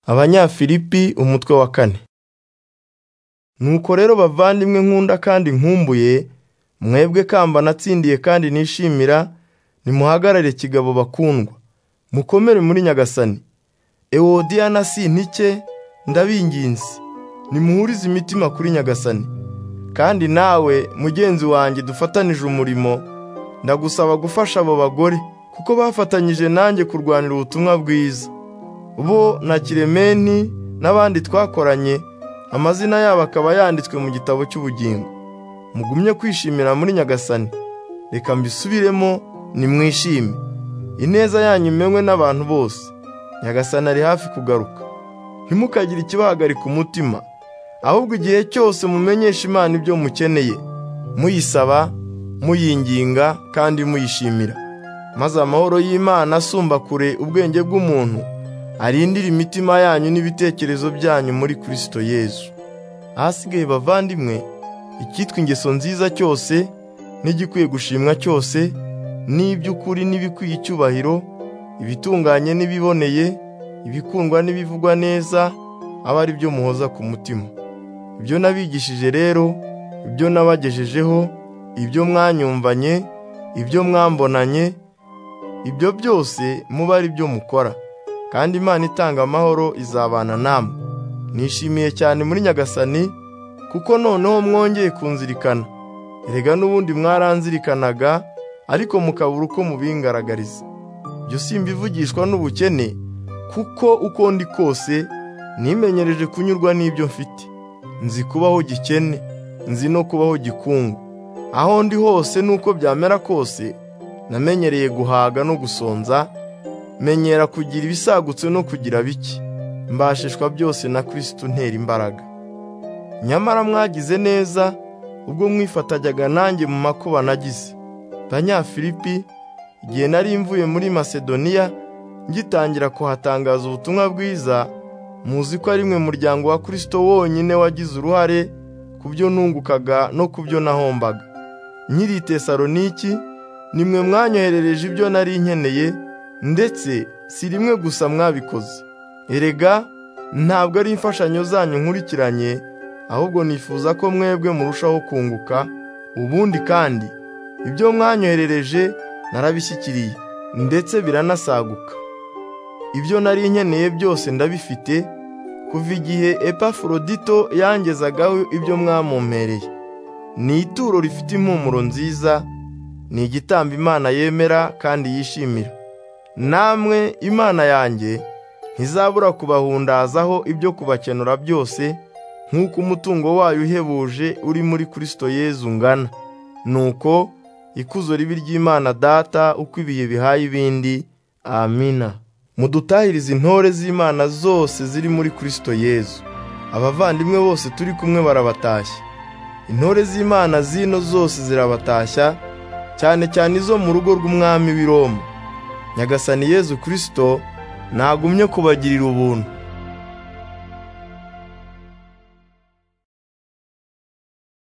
abanyafilipi umutwe wa kane nuko rero bavandimwe nkunda kandi nkumbuye mwebwe kamba natsindiye kandi nishimira nimuhagarare kigabo bakundwa mukomere muri nyagasani ewodiya na sintike ndabinginze nimuhurize imitima kuri nyagasani kandi nawe mugenzi wanjye dufatanije umurimo ndagusaba gufasha abo bagore kuko bafatanyije nanjye kurwanira ubutumwa bwiza bo na kiremeni n'abandi twakoranye amazina yabo akaba yanditswe mu gitabo cy'ubugingo mugumye kwishimira muri nyagasani reka mbisubiremo nimwishime ineza yanyu imenywe n'abantu bose nyagasani ari hafi kugaruka ntimukagire ikibahagarika umutima ahubwo igihe cyose mumenyesha imana ibyo mukeneye muyisaba muyinginga kandi muyishimira maze amahoro y'imana asumba kure ubwenge bw'umuntu arindire imitima yanyu n'ibitekerezo byanyu muri kirisito yezu ahasigaye bavandimwe icyitwa ingeso nziza cyose n'igikwiye gushimwa cyose n'iby'ukuri n'ibikwiye icyubahiro ibitunganye n'ibiboneye ibikundwa n'ibivugwa neza aba ari byo muhoza ku mutima ibyo nabigishije rero ibyo nabagejejeho ibyo mwanyumvanye ibyo mwambonanye ibyo byose muba ari byo mukora kandi imana itanga amahoro izabana namwe nishimiye cyane muri nyagasani kuko noneho mwongeye kunzirikana erega n'ubundi mwaranzirikanaga ariko mukabura uko mubingaragariza ibyo simbivugishwa n'ubukene kuko uko ndi kose nimenyereje kunyurwa n'ibyo mfite nzi kubaho gikene nzi no kubaho gikungu aho ndi hose n'uko byamera kose namenyereye guhaga no gusonza menyera kugira ibisagutse no kugira bike mbashishwa byose na kirisito ntera imbaraga nyamara mwagize neza ubwo mwifatajyaga nanjye mu makuba nagize banyafilipi igihe nari mvuye muri masedoniya ngitangira kuhatangaza ubutumwa bwiza muzi ko ari mwe muryango wa kirisito wonyine wagize uruhare ku byo nungukaga no ku byo nahombaga nyiri tesaloniki ni mwe mwanyoherereje ibyo nari nkeneye ndetse si rimwe gusa mwabikoze erega ntabwo ari imfashanyo zanyu nkurikiranye ahubwo nifuza ko mwebwe murushaho kunguka ubundi kandi ibyo mwanyoherereje narabishyikiriye ndetse biranasaguka ibyo nari nkeneye byose ndabifite kuva igihe epafurodito yangezagaho ibyo mwamumpereye ni ituro rifite impumuro nziza ni igitambo imana yemera kandi yishimira namwe imana yanjye ntizabura kubahundazaho ibyo kubakenura byose nk'uko umutungo wayo uhebuje uri muri kirisito yezu ungana nuko ikuzo ribi ry'imana data uko ibihe bihaye ibindi amina mudutahirize intore z'imana zose ziri muri kirisito yezu abavandimwe bose turi kumwe barabatashya intore z'imana zino zose zirabatashya cyane cyane izo mu rugo rw'umwami w'i Roma nyagasani yezu kirisito ntagumye kubagirira ubuntu